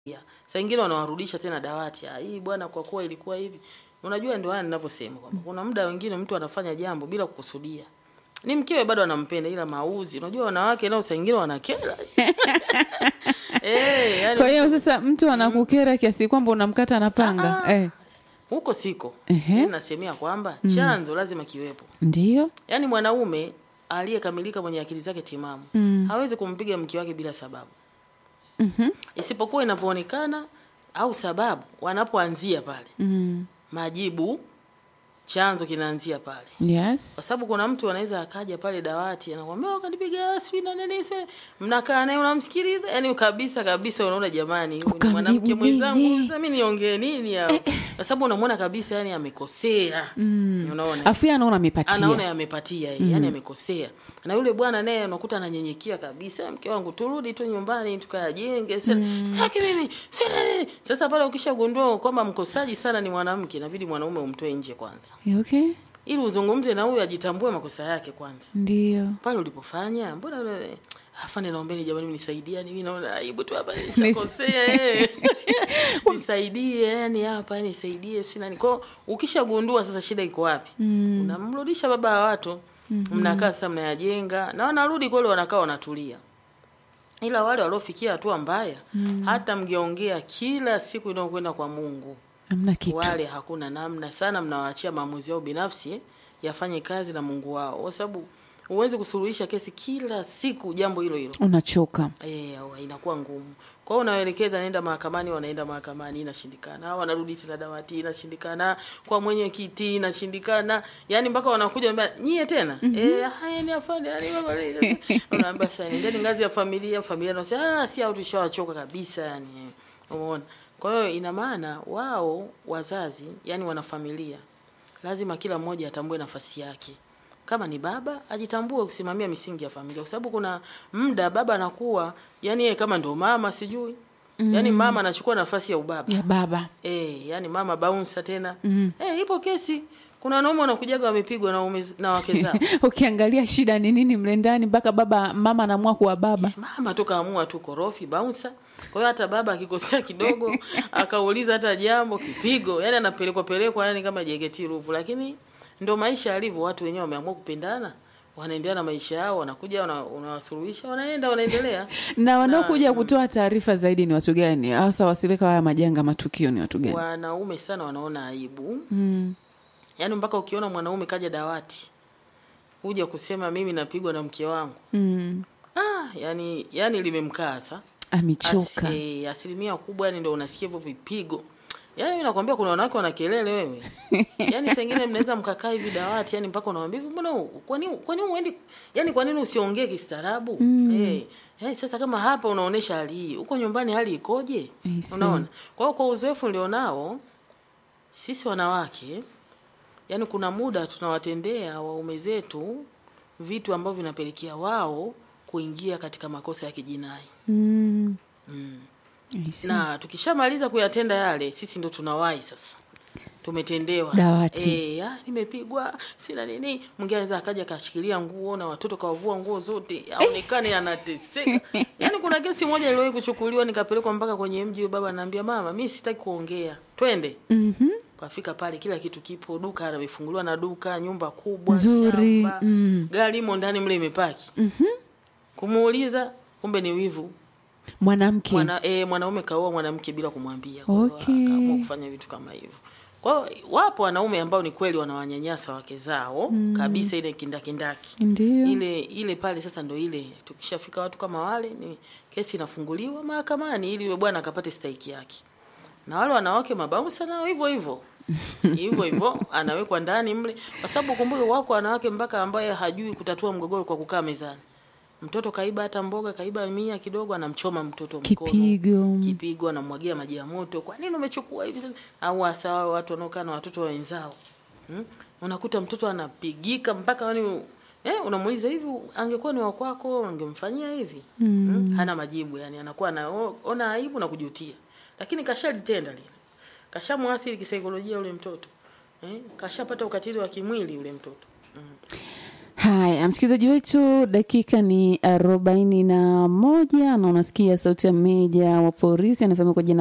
Saa ingine wanawarudisha tena dawati. Ah, hii bwana kwa kuwa ilikuwa hivi. Unajua ndio haya ninavyosema kwamba kuna muda wengine mtu anafanya jambo bila kukusudia. Ni mkewe bado anampenda ila mauzi. Unajua wanawake nao saa ingine wanakera. eh, yani Kwa hiyo sasa mtu anakukera kiasi kwamba unamkata na panga. Ah. Eh, huko siko. Ehe. Mimi nasemea kwamba chanzo lazima kiwepo. ndio. Yaani mwanaume aliyekamilika mwenye akili zake timamu hawezi kumpiga mke wake bila sababu. Mhm. Isipokuwa inapoonekana au sababu wanapoanzia pale. Mm. Majibu chanzo kinaanzia pale. Yes. Kwa sababu kuna mtu anaweza akaja pale dawati anakuambia wakanipiga sijui na nini sio mnakaa naye unamsikiliza yani kabisa kabisa unaona jamani huyu ni Ukamjibu mwanamke mwenzangu nini? sasa mimi niongee nini hapo kwa sababu unamwona kabisa yani amekosea unaona Afu yeye anaona amepatia. anaona yamepatia yeye yani amekosea na yule bwana naye unakuta ananyenyekea kabisa mke wangu turudi tu nyumbani tukajenge mm. sitaki mimi sio nini sasa pale ukishagundua kwamba mkosaji sana ni mwanamke inabidi mwanaume umtoe nje kwanza Okay. ili uzungumze na huyu ajitambue makosa yake kwanza Ndio. pale ulipofanya mbona ule- afande naombeni jamani mnisaidieni mimi naona aibu tu hapa nishakosea eh. nisaidie yani hapa yani nisaidie si nani kwao ukishagundua sasa shida iko wapi unamrudisha baba wa watu mnakaa sasa mnayajenga na wanarudi kweli wanakaa wanatulia ila wale waliofikia hatua mbaya hata mngeongea kila siku inayokwenda kwa Mungu Hamna kitu. wale hakuna namna sana, mnawaachia maamuzi yao binafsi eh, yafanye kazi na Mungu wao, kwa sababu huwezi kusuluhisha kesi kila siku jambo hilo hilo Unachoka. eh, au inakuwa ngumu. Kwa hiyo unawaelekeza nenda mahakamani, wanaenda mahakamani, inashindikana. Hao wanarudi tena dawati, inashindikana. Kwa mwenyekiti inashindikana, yani mpaka wanakuja wanambia nyie tena eh, haya ni afande, yani baba unaambia sasa nendeni ngazi ya familia, familia nasema ah, si au tushawachoka kabisa, yani umeona. Kwa hiyo ina maana wao wazazi, yani wanafamilia, lazima kila mmoja atambue nafasi yake. Kama ni baba ajitambue kusimamia misingi ya familia, kwa sababu kuna muda baba anakuwa yani yeye kama ndo mama sijui mm. yani mama anachukua nafasi ya ubaba Ya baba. eh, yani mama bouncer tena mm. eh, ipo kesi. Kuna wanaume wanakujaga wamepigwa na, ume, na wake zao Ukiangalia shida ni nini mle ndani mpaka baba mama anaamua kuwa baba. mama tu kaamua tu korofi bouncer. Kwa hiyo hata baba akikosea kidogo akauliza hata jambo kipigo, yani anapelekwa pelekwa yani kama jegeti rupu, lakini ndo maisha yalivyo. Watu wenyewe wameamua kupendana, wanaendelea na maisha yao, wanakuja wana- unawasuluhisha, wanaenda wanaendelea. Na wanaokuja kutoa taarifa zaidi ni watu gani? Hasa wasilika haya majanga matukio ni watu gani? Wanaume sana wanaona aibu, Mm. yaani mpaka ukiona mwanaume kaja dawati kuja kusema mimi napigwa na mke wangu Mm. ah, yani yani limemkasa Amechoka. As, eh, asilimia kubwa yani ndio unasikia hivyo vipigo. Yaani mimi nakwambia kuna wanawake wana kelele wewe. Yaani saa ingine mnaweza mkakaa hivi dawati yani mpaka unawaambia hivi mbona u- kwa nini kwa nini uendi yani kwa nini usiongee kistaarabu? Eh, eh, sasa kama hapa unaonesha hali hii, huko nyumbani hali ikoje? I see. Unaona? Kwa hiyo kwa uzoefu nilionao sisi wanawake yani kuna muda tunawatendea waume zetu vitu ambavyo vinapelekea wao kuingia katika makosa ya kijinai. Mm. Mm. I see. Na tukishamaliza kuyatenda yale, sisi ndo tunawahi sasa. Tumetendewa. Dawati. Eh, ah, nimepigwa, sina nini. Mwingine anaweza akaja akashikilia nguo na watoto kawavua nguo zote, aonekane anateseka. Yaani kuna kesi moja iliwahi kuchukuliwa nikapelekwa mpaka kwenye mji, baba ananiambia mama, mimi sitaki kuongea. Twende. Mhm. Kafika pale kila kitu kipo, duka amefunguliwa na duka, nyumba kubwa, Nzuri, shamba, mm. gari imo ndani mle imepaki. Mhm. Kumuuliza kumbe ni wivu. Mwanamke. Mwana, e, mwanaume kaoa mwanamke bila kumwambia. Kwa hiyo Okay. Akaamua kufanya vitu kama hivyo. Kwa hiyo wapo wanaume ambao ni kweli wanawanyanyasa wake zao kabisa, ile kindakindaki Ndio. ile ile pale. Sasa ndo ile tukishafika watu kama wale, ni kesi inafunguliwa mahakamani ili yule bwana akapate stahiki yake, na wale wanawake mabausa nao hivyo hivyo hivyo hivyo, anawekwa ndani mle, kwa sababu kumbuke, wako wanawake mpaka ambaye hajui kutatua mgogoro kwa kukaa mezani. Mtoto kaiba hata mboga, kaiba mia kidogo, anamchoma mtoto mkono Kipigo. kipigo, anamwagia maji ya moto. Kwa nini umechukua hivi? Au hasa wao watu wanaokaa na watoto wa wenzao hmm? Unakuta mtoto anapigika mpaka yani eh, unamuuliza hivi, angekuwa ni wa kwako ungemfanyia hivi hmm? Hana majibu, yani anakuwa anaona aibu na kujutia, lakini kashalitenda lile, kashamwathiri kisaikolojia ule mtoto eh? Kashapata ukatili wa kimwili ule mtoto hmm. Haya, msikilizaji wetu, dakika ni arobaini na moja na unasikia sauti ya meja wa polisi anafahamika kwa jina